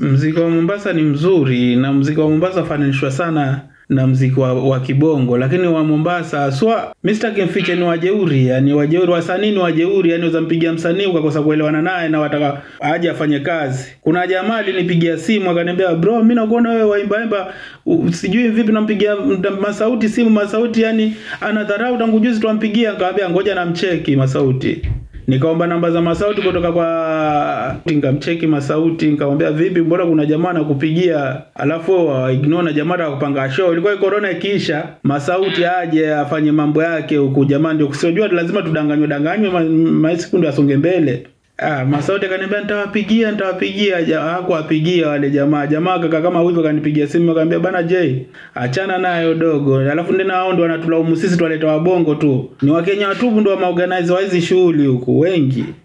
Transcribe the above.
Mziki wa Mombasa ni mzuri na mziki wa Mombasa ufananishwa sana na mziki wa, wa kibongo, lakini wa Mombasa swa Mr. Kimfiche ni wajeuri, yani wajeuri, wasanii ni wajeuri, yani uzampigia msanii ukakosa kuelewana naye na wataka aje afanye kazi. Kuna jamaa alinipigia simu akaniambia, bro, mimi nakuona wewe waimba imba, u- sijui vipi nampigia mda- Masauti simu, Masauti yani anadharau tangu juzi tuampigia. Nikamwambia ngoja namcheki Masauti nikaomba namba za Masauti kutoka kwa nikamcheki Masauti, nikamwambia vipi, mbona kuna jamaa anakupigia alafu wa ignore na jamaa akapanga show. Ilikuwa corona ikiisha, Masauti aje afanye mambo yake huku, jamaa ndio kusijua lazima tudanganywe danganywe, ma- maisiku ndio asonge mbele. Ah, Masauti akaniambia nitawapigia nitawapigia, ja- hakuwapigia wale jamaa. Jamaa kaka kama hivyo akanipigia simu akaniambia bana J, achana nayo dogo. Alafu ndena hao ndio wanatulaumu sisi twaleta wabongo tu. Ni Wakenya watupu ndio wameorganize wa hizi shughuli huku wengi.